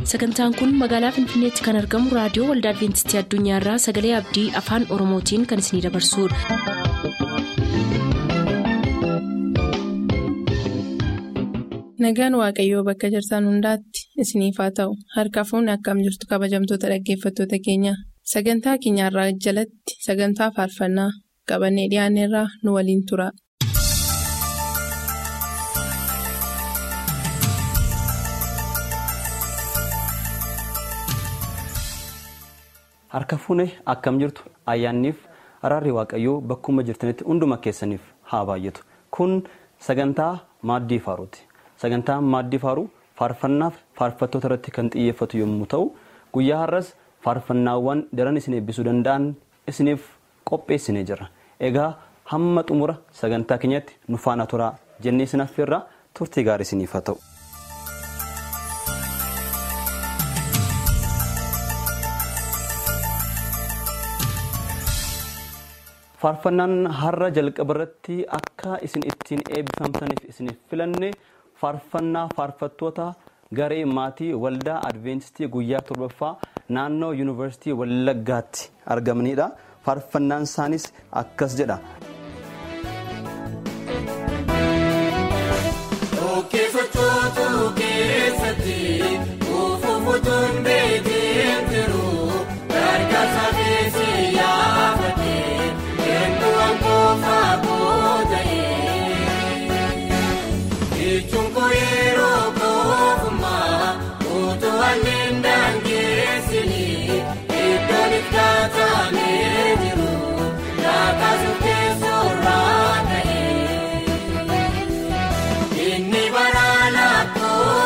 sagantaan kun magaalaa finfinneetti kan argamu raadiyoo waldaa adventistii addunyaarraa sagalee abdii afaan oromootiin kan isinidabarsudha. nagaan waaqayyoo bakka jirtan hundaatti isiniif haa ta'u harka fuunni akkam jirtu kabajamtoota dhaggeeffattoota keenya sagantaa keenyarraa jalatti sagantaa faarfannaa qabannee dhiyaanneerraa nu waliin tura. Harka fuune akkam jirtu ayyaanniif araarri waaqayyoo bakkuma jirtanitti hunduma keessaniif haa baay'atu. Kun sagantaa maaddii faaruuti. Sagantaan maaddii faaruu faarfannaaf faarfattoota irratti kan xiyyeeffatu yommuu ta'u, guyyaa har'as faarfannaawwan daran isin eebbisuu danda'an isiniif qopheessinee jira. Egaa hamma xumura sagantaa keenyatti nu faana turaa jennee isin affeerraa turtii gaarii isiniif haa ta'u. faarfannaan har'a jalqaba irratti akka isin ittiin eebbifamtaniif isiniif filanne faarfannaa faarfattoota garee maatii waldaa adventistii guyyaa torbaffaa naannoo yuunivarsiitii wallaggaatti argamanidha faarfannaan isaanis akkas jedha. Inni bara lakkoo.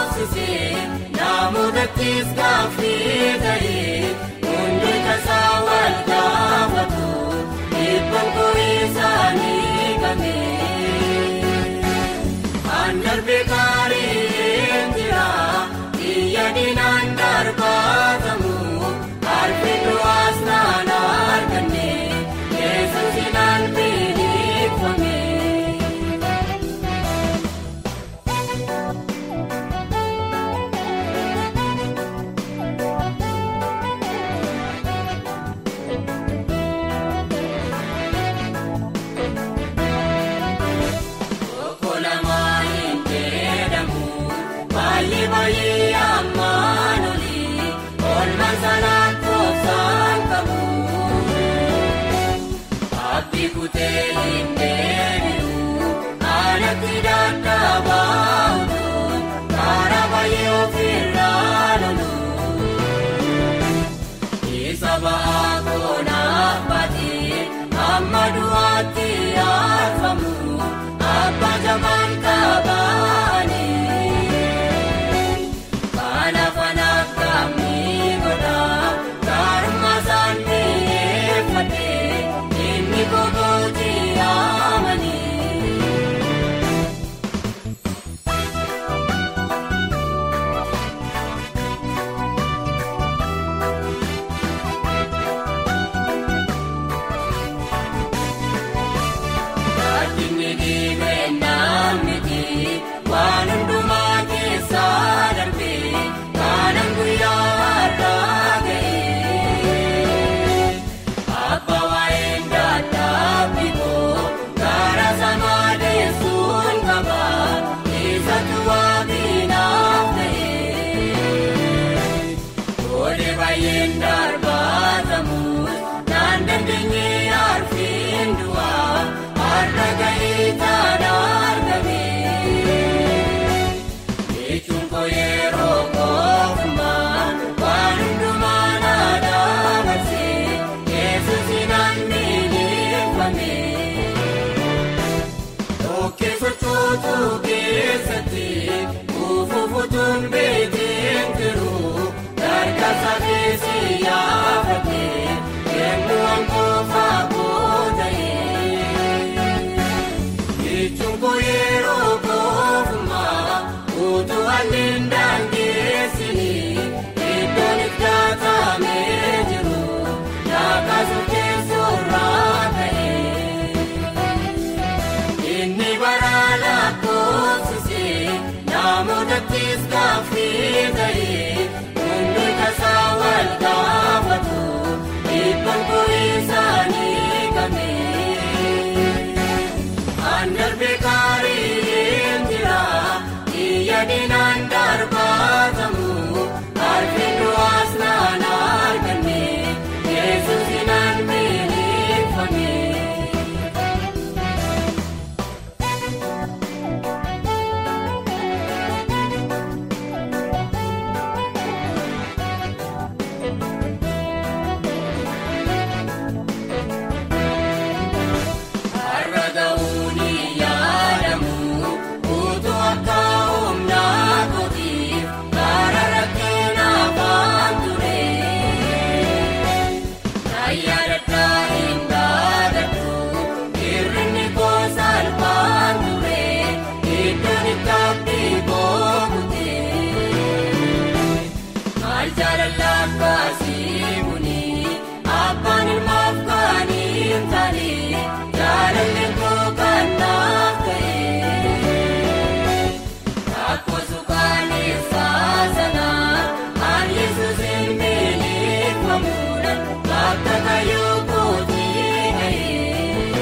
akkaasii muni abbaan ilmaaf kaanii taane jaalalli koo kan naaf ta'e. Akkoo suukaaneessaa sanaa aan yesuus hin beeleffamuudhaan bakka kayyoo kootii gahee.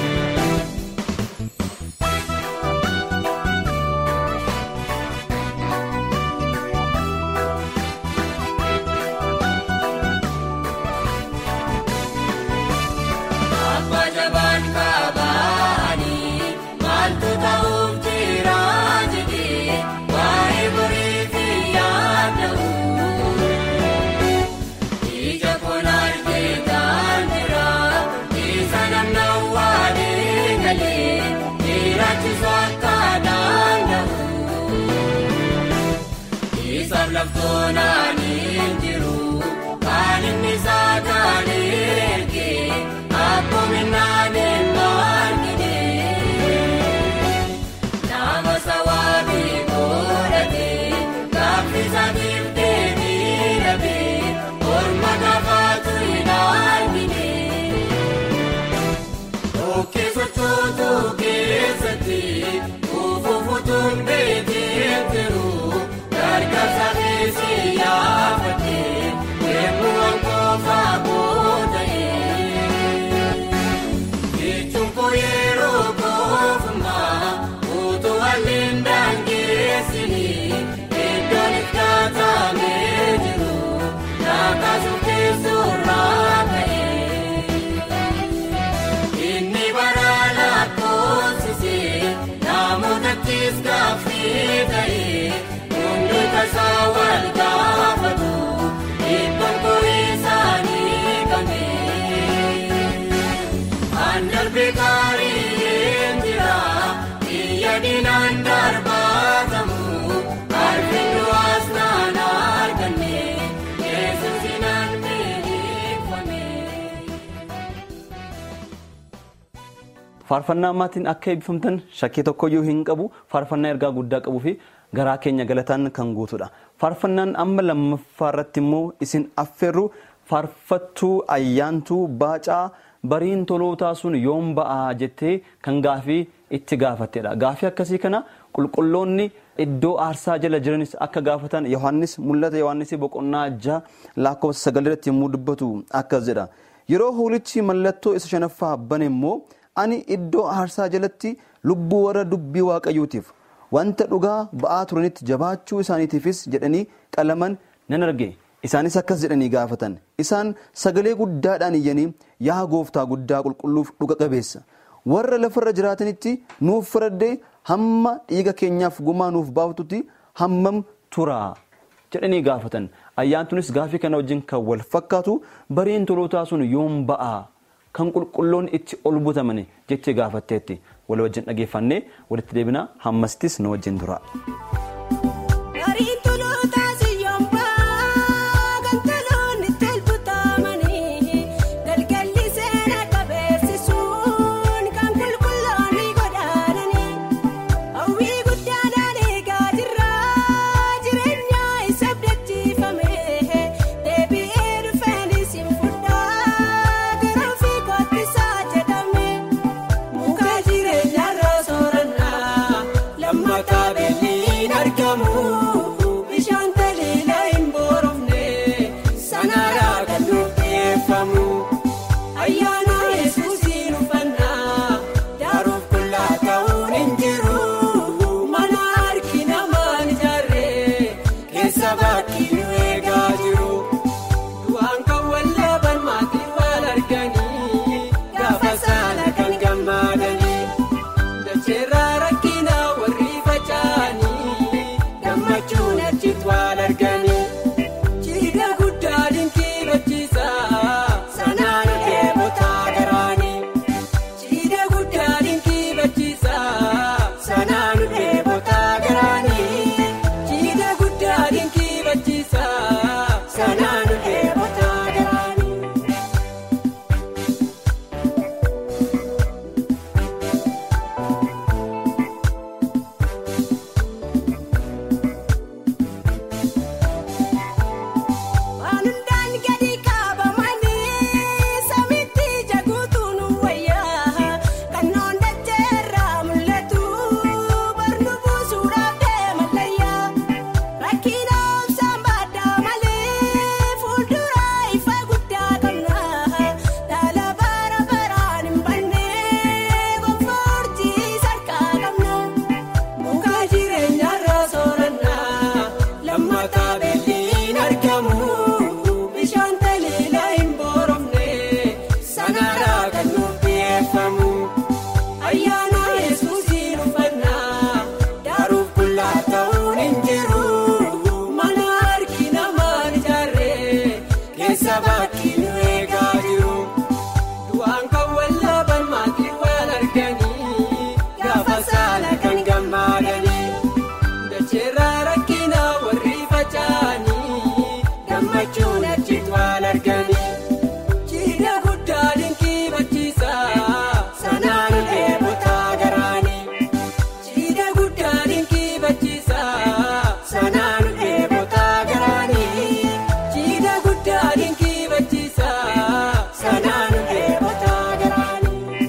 Abbaa jabaan kabaanii maaltu ta'uuf jira jedhee waa'ee borii fi yaada'u. Ija koon argee kan jira isa namna waadee galee jiraachisuu akka danda'u. Isaaf laftoonaan hin jiru kan inni saataan ergee akkoominaan hin margine. Nama sawaabii godhatee gaaffisaatiif deebii dhabee morma gafaatu hin argine. Okkee sochootu keessatti ufuufutuun beekee jiru gargaarsa keessa yaafatee deemuu ankoofa booda'ee. Jechuun koo yeroo goofumaa utuu waliin daangeessinii iddoon itti kaatamee jiru naakaasuuf keessurraa ka'ee. Inni baraa lakkoofsisee namootattis gaaffii ta'ee hundi tasaa wal gaafatu dhibban koo isaanii qabee. An darbe gaarii jira biyya diinaan darbaatamu arfin du'aas naan arganne yesuus naan beekfame. Faarfannaa ammaatiin akka eebbifamtan shakkii tokkoyyuu hin qabu. Faarfannaa ergaa guddaa qabuu fi garaa keenya galataan kan guutudha. Faarfannaan amma lammaffaa irratti immoo isin affeerru faarfattuu ayyaantuu baacaa bariin tolootaa sun yoom ba'aa jettee kan gaafii itti gaafattedha. Gaafii akkasii kana qulqulloonni iddoo aarsaa jala jiranis akka gaafatan Yohaannis mul'ata Yohaannis boqonnaa jaha lakkoofsa sagal irratti yommuu dubbatu akkas jedha. Yeroo hoolichi mallattoo isa shanaffaa bane immoo ani iddoo aarsaa jalatti lubbuu warra dubbii waaqayyootiif wanta dhugaa ba'aa turanitti jabaachuu isaaniitiifis jedhanii qalaman nan arge. Isaanis akkas jedhanii gaafatan. Isaan sagalee guddaadhaan iyyanii yaa gooftaa guddaa qulqulluuf dhuga qabeessa. Warra lafarra jiraatanitti nuuf faraddee hamma dhiiga keenyaaf gumaa nuuf baaftutti hammam tura jedhanii gaafatan. Ayyaantunis gaafii kana wajjin kan wal fakkaatu bariin tolootaa sun yoom ba'aa kan qulqulloon itti ol butamani jettee gaafatteetti. Wal wajjin dhageeffannee walitti deebina hammasittis nu wajjin tura. Bariin tolootaa siyyoombaa kan toloonni tolbutamanii galgalli seera qabeessisuun kan qulqulloonni godaananii hawwii guddaadhaan eegaa jirra jireenya isa abdachiifame deebi'ee dhufeenis hin fudhaa garuu fi kottisaa jedhame muka jireenyarra soorannaa lammataa beelliin argamu bishaan taliila hin boorofne sanaaraa kan nuuf dhiyeeffamu ayyaana yesuusiin uffannaa daaruuf qullaa ta'uun hin jiru mana harki namaan ijaarree keessa bakkii nu eegaa jiru du'aan kan wallaban maatiin wal arganii gaafa saala kan gammadanii. Dacheerraa rakkina warri faca'anii gammachuun achitti wal arganii. Jiidha guddaa dinkii bachiisaa sanaan deebotaa garaanii. Jiidha guddaa dinkii bachiisaa sanaan deebotaa garaanii. Jiidha guddaa dinkii bachiisaa. facaanii gammachuun achitti waan arganii jiidha guddaa dinqii bachiisaa sanaan eebotaa garaanii jiidha guddaa dinqii bachiisaa sanaan eebotaa garaanii jiidha guddaa dinqii bachiisaa sanaan eebotaa garaanii.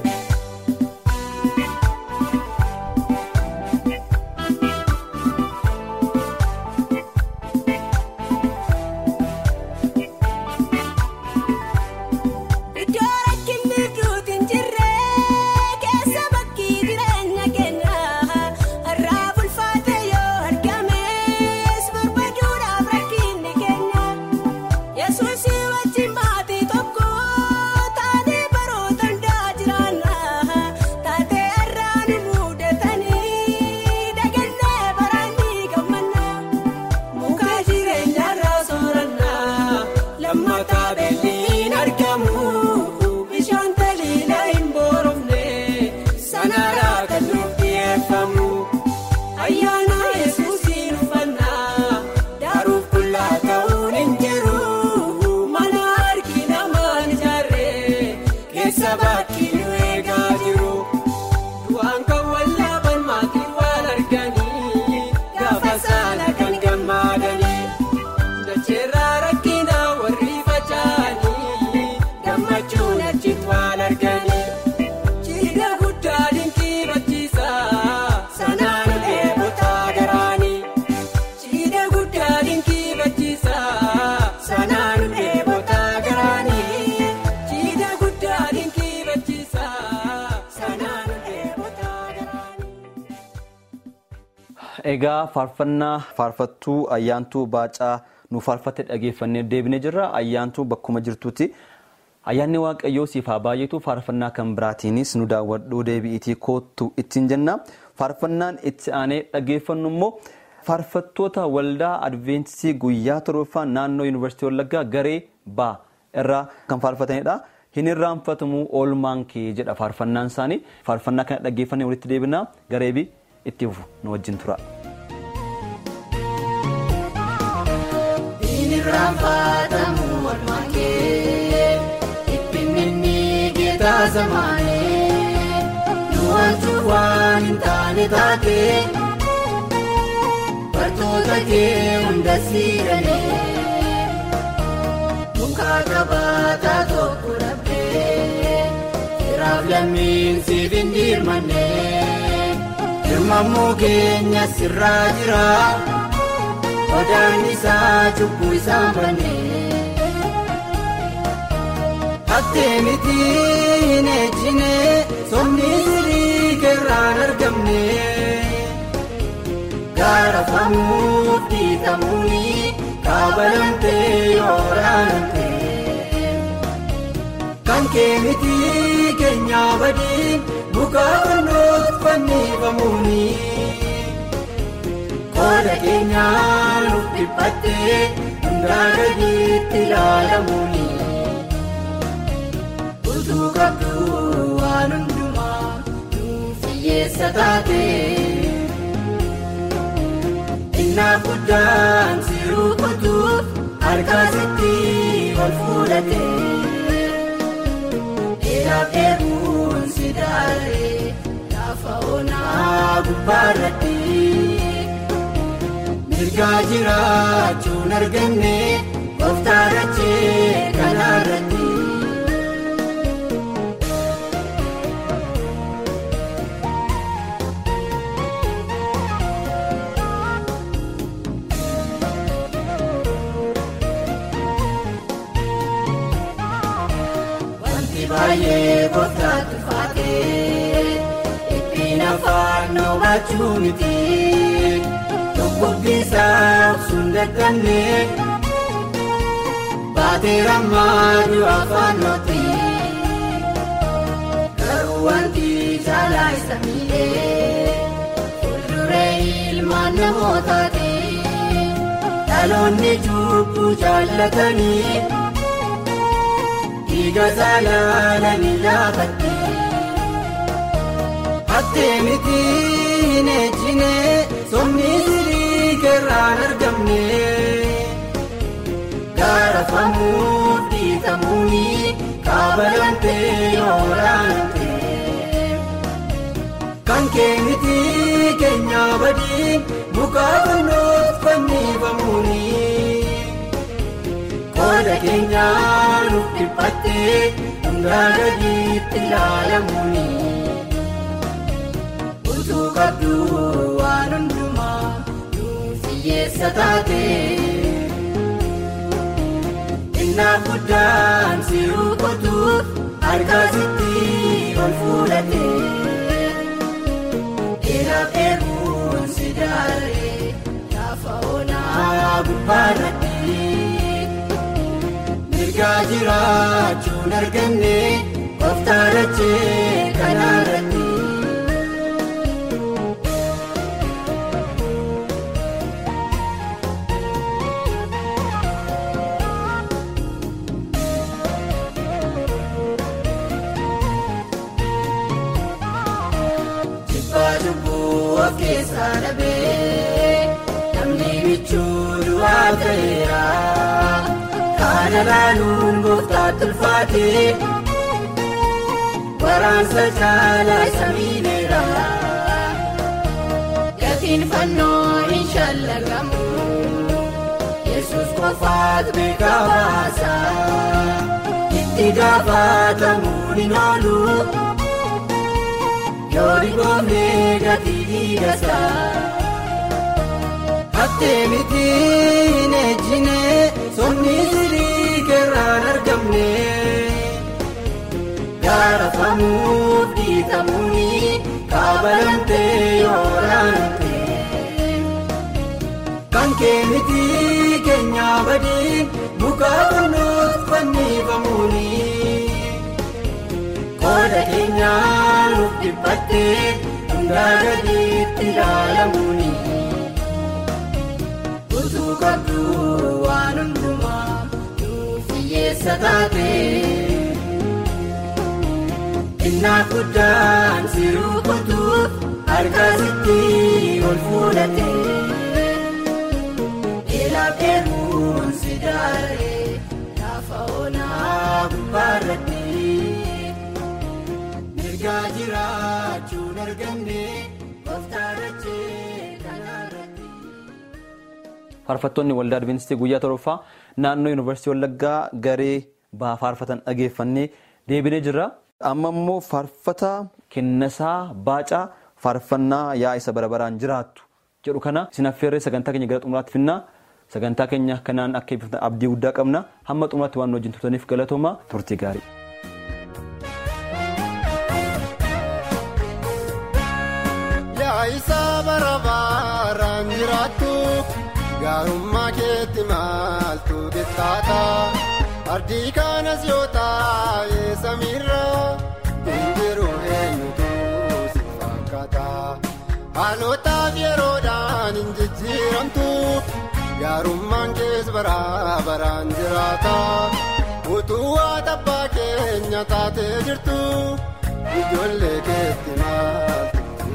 Iddoo rakkinni duuti hin jirre keessa bakkii jireenya keenyaa irraa bulfaate yoo argames barbaaduudhaaf rakkinni keenya yesuusii wajjin maatii tokko taatee baroota hundaa jiraanna taatee irraa nu muudatanii dagannee baraanii gammanna. Muka jireenyarraa soorannaa lammataa beelliin argamu bishaan taliila hin boorofne sanarraa kan nuuf dhiyeeffamu ayyaana yesuusiin uffannaa daaruuf qullaa ta'uun hin jiru mana harki namaan ijaarree keessa bakkii nu eegaa jiru. Du'aan kan wallaaban maatiin waan arganii gaafa saala kan gammadanii dacheerraa rakkina warri faca'anii gammachuun achitti waan arganii jiidha guddaa dinqii bachiisaa sanaan eebotaa garaanii jiidha guddaa dinqii bachiisaa sanaan eebotaa garaanii jiidha guddaa dinqii bachiisaa sanaan eebotaa garaanii. Egaa faarfannaa faarfattuu ayyaantuu baacaa nu faarfatte dhageeffannee deebinee jirra. Ayyaantuu bakkuma jirtutti ayyaanni waaqayyoo siif haa baay'atu faarfannaa kan biraatiinis nu daawwadhuu deebi'itii koottu ittiin jenna. Faarfannaan itti aanee dhageeffannu immoo faarfattoota waldaa adventistii guyyaa torbaffaa naannoo yuunivarsiitii Wallaggaa garee baa irraa kan faarfatanidha. Hin irraanfatamu oolmaan kee jedha faarfannaan isaanii. Faarfannaa kana dhageeffannee walitti deebinaa gareebii itti fufu nu wajjin tura. Irraanfatamu oolmaan kee Ippinni geetaa zamaanee Nuwaaltuu waan hin taane taatee Bartoota kee hunda siiranii Muka qabaataa tokko dhabdee Firaaf lammiin siif hin dirmannee Dirmammoo keenya sirraa jira. Odaan isaa cubbuu isaa bannee Attee miti hin ejjine somni sirii keerraan argamne Gaarafamuuf dhiitamuuni kaabalamtee yooraanamtee Kan kee miti keenyaa badii muka fannoof fannifamuuni. Kooda keenyaa nuuf dhiphattee hundaa gadiitti ilaalamuuni. Utuu qabdu waan hundumaa nuuf hiyyeessa taate. Innaa guddaan si rukutuuf harkaa sitti ol fuudhate. Dheeraaf eeguun si daaree lafa onaa gubbaarratti. Mirgaa jiraachuun arganne gooftaa dachee kanaarratti. Wanti baay'ee gooftaatti faatee ittiin afaan noobachuu miti. Tokkummisaa sun dadhabne baatee rammaaduu afaan nooti. Garuu wanti jaalaa isa miidhee fuulduree ilmaan namootaati. Dhaloonni cubbuu jaallatanii dhiiga saalaalanii laafatti. Attee miti hin ejjine somni sirii keerraan argamne gaarafamuuf dhiitamuuni kaabalantee yooraante kan keenyatti keenya badii mukaa kunuuf fannifamuuni qooda keenya nuuf dhiphattee hundaa gadiitti ilaalamuuni utuu qabdu waan hundumaa nuuf hiyyeessa taate. Innaa guddaan si rukutuuf harkasitti ol fuudhate. Dheeraaf eeguun si daaree lafa onaa gubbaarratti. Mirgaa jiraachuun arganne of taarachee kanaarratti. Of keessaa dhabee namni bichuu du'aa ta'eera. Kana laaluun gooftaa tulfaatee waraansa caalaa isa miidheera. Gatiin fannoo hin shallagamu. Yesus qofaatu beekaa baasa. Itti gaafatamuun hin oolu. Yoori boonee gatii dhiigasaa. Hattee miti hin ejjine somni sirii keerraan argamne. Gaarafamuuf dhiitamuuni kaabalantee yooraante. Kan kee miti keenya badii mukaa kunuuf fannifamuuni. Qooda keenyaa nuuf dhiphattee hundaa gadiitti ilaalamuuni. Utuu qabdu waan hundumaa nuuf hiyyeessa taate. Innaa guddaan si rukutuuf harkasitti ol fuudhate. Dheeraaf eeguun si daaree lafa onaa gubbaarratti. Mirgaa jiraachuun arganne of taarachee kanaarratti. Faarfattoonni waldaa Adibeentistii guyyaa torbaffaa naannoo Yuunivarsiitii Wallaggaa garee baha faarfatan dhageeffannee deebinee jirra. Amma immoo faarfata kennasaa baacaa faarfannaa yaa isa bara baraan jiraattu jedhu kana isin affeerree sagantaa keenya gara xumuraatti finnaa. Sagantaa keenya kanaan akka eebbifatan abdii guddaa qabna. Hamma xumuraatti waan wajjin turtaniif galatooma turtii gaarii. Yaa'isa bara baraan jiraattu gaarummaa keetti maaltu dettaata ardii kanas yoo taa'e samiirra hinjiru eenyutu si fakkaata haalootaaf yeroodhaan hin jijjiiramtu gaarummaan kees bara baraan jiraata utuu waa tabbaa keenya taatee jirtu ijoollee keetti maaltu.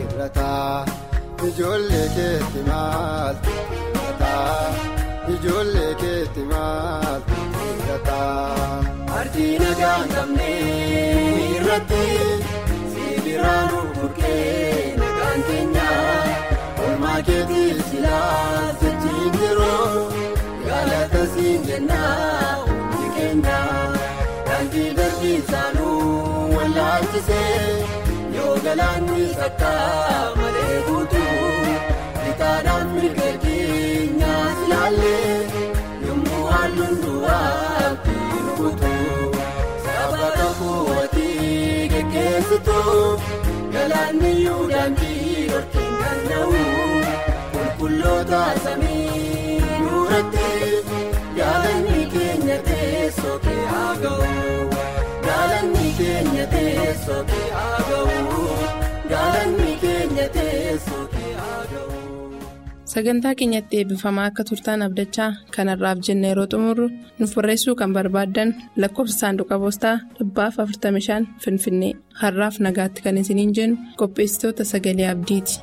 Ijoollee keetti maaltu hir'ata ijoollee keetti maaltu hir'ata. Ardii nagaa hin qabne irratti sibiiraan burqee nagaan keenya olmaa keetii silaa jechiin yeroo galata siin jennaa hundi keenya daandii darbii isaanuu wallaalchisee. yoo galaanni sakka malee guutuu bitaadhaan mirga keenyaas ilaalee yommuu halluun du'aa ittiin guutuu saba kakuuwatii geggeessitu galaanni yoo daandii dhorkiin danda'u qulqulloota samii duratti gaalanni keenya teessoo kee haa ga'u. Gaalanni keenya teessoo kee haa ga'u. Gaalanni keenya teessoo kee haa ga'u. Sagantaa keenyatti eebbifamaa akka turtaan abdachaa kanarraaf jenna yeroo xumurru nuuf barreessuu kan barbaaddan lakkoofsa saanduqa poostaa dhibbaaf 45 Finfinnee har'aaf nagaatti kan isiniin jennu qopheessitoota sagalee abdiiti.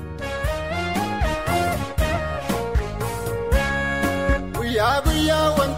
Guyyaa guyyaa wanti.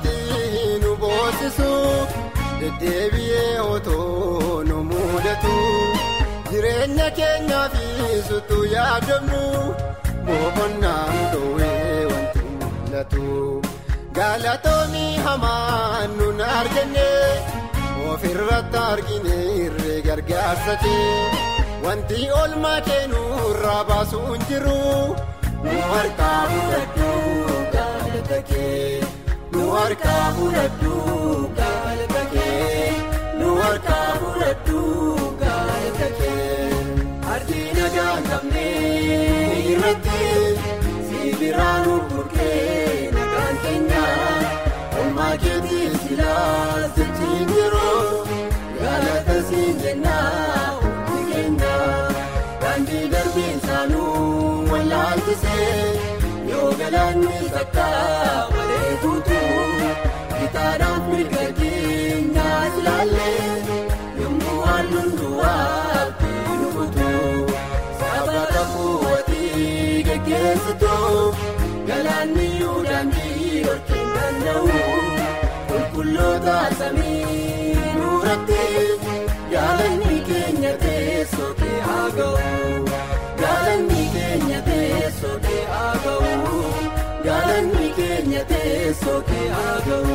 deddeebi'ee otoo nu mudatu jireenya keenyaa fi sutuu yaadamnu boqonnaan dhoowwee wanti mul'atu galatoomii hamaan nun arganne ofirratti argine irree gargaarsa kee wanti olmaa keenurraa baasuun jiru nu harkaa fudhadhu galata kee. Nu harkaa fudhadhu galata kee nu harkaa fudhadhu galata kee ardii nagaa qabne irratti siibiraan urgurkee nagaan keenya olmaa keetii silaa jechiin yeroo galata siin jennaa hundi keenya daandii darbiin saanuu wallaalchisee yoo galaanni sakkaa malee guutuu gitaadhaan mirga keenyaas ilaalle yommuu halluun duwwaa nu guutuu saba qabuuwatii geggeessitu galaanni yoo daandii dhorkeen danda'u qulqulloota samii nuuratti gaalanni keenya teessoo kee haa ga'u. Gaalanni keenya teessoo kee haa ga'u. Gaalanni keenya teessoo kee haa ga'u.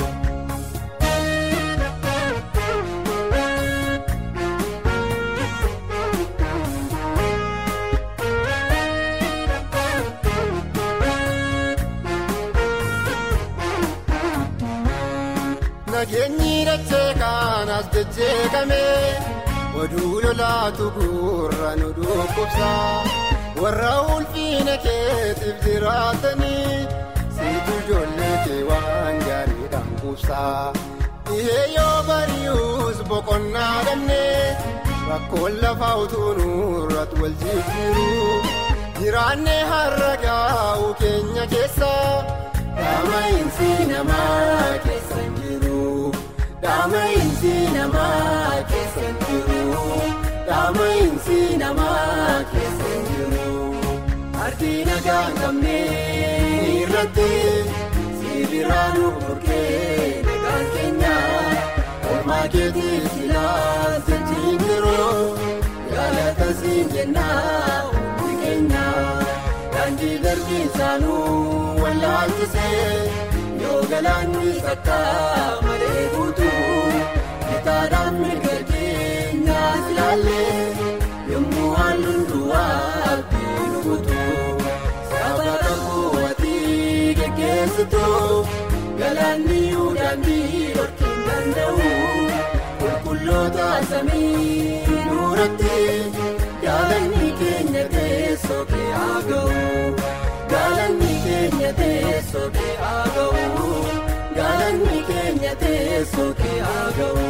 Nageenyi dachee kanaas jajjeeqame. oduu lolaatu gurra nu dhukkubsa warra ulfiina keetiif jiraatanii siitu ijoollee kee waan gaariidhaan quubsa dhihee yoo bari'us boqonnaa dhabne rakkoon lafaa utuu nurratti wal jijjiiru jiraanne har'a gaa'u keenya keessa daama'iinsi namaa keessa hin jiru. Daama'iinsi namaa keessa hin jiru. Daama'iinsi namaa keessa hin jiru. Ardii nagaa hin qabne irratti siibiraan urgurkee nagaan keenya olmaa keetii silaa jechiin yeroo galata siin jennaa hundi keenya daandii darbii saanuu wallaalchisee. yoo galaanni sakkaa malee guutuu gitaadhaan mirga keenyaas ilaalle yommuu halluun duwwaa nu guutuu saba qabuuwatii geggeessitu galaanni yoo daandii dhorkeen danda'u qulqulloota samii nuuratti gaalanni keenya teessoo kee haa ga'u. Gaalanni keenya teessoo kee haa ga'u. Gaalanni keenya teessoo kee haa ga'u.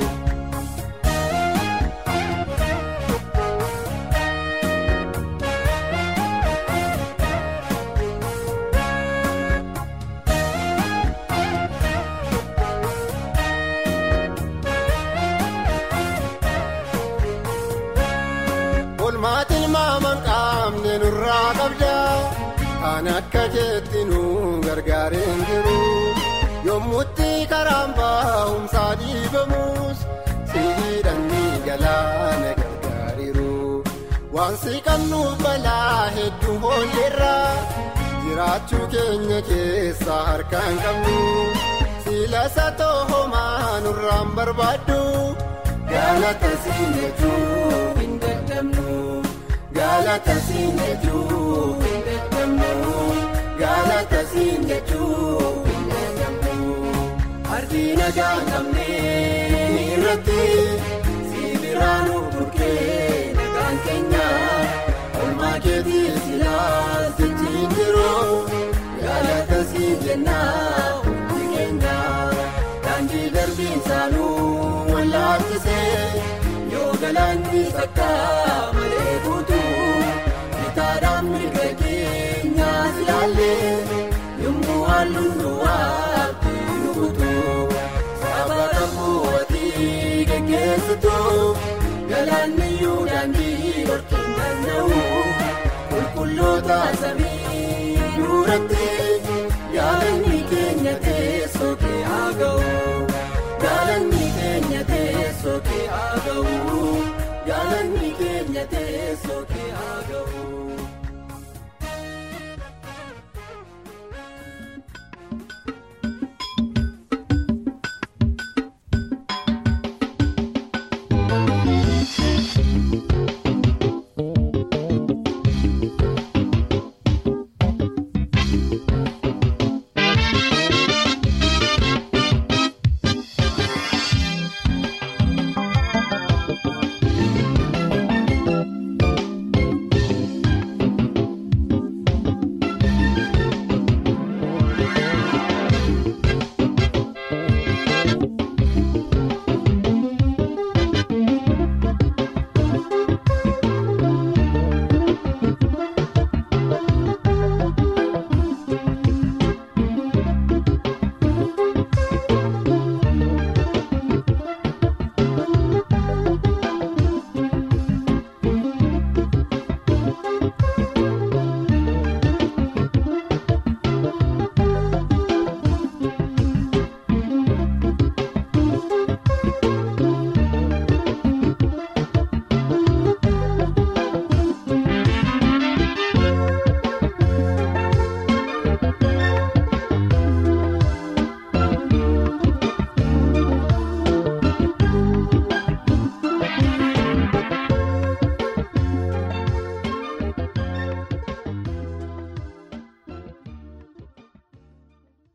Olmaatiin maamaan qaamne nurraa qabda. Kan akka jetti nu gargaareen jiru yommutti karaan baa'umsaa dhiibamus siidhaan ni galaana gargaariru waan siqannuuf balaa hedduu hoolleerra jiraachuu keenya keessa harkaan qabnu siilasa toohomaa nurraan barbaaddu galata siin jechuu hin dadhabnu galata siin jechuu hin Galata siin jechuu hin danda'amu. Ardii nagaa hin qabne irratti siibiraan urgurkee nagaan keenya olmaa keetii silaa jechiin yeroo galata siin jennaa hundi keenya daandii darbiin saanuu wallaalchisee yoo galaanni sakkaa malee guutuu gitaadhaan mirga keenyaas ilaalle yommuu halluun duwwaa nu guutuu saba qabuuwatii geggeessitu galaanni yoo daandii dhorkeen danda'u qulqulloota samii nuuratti.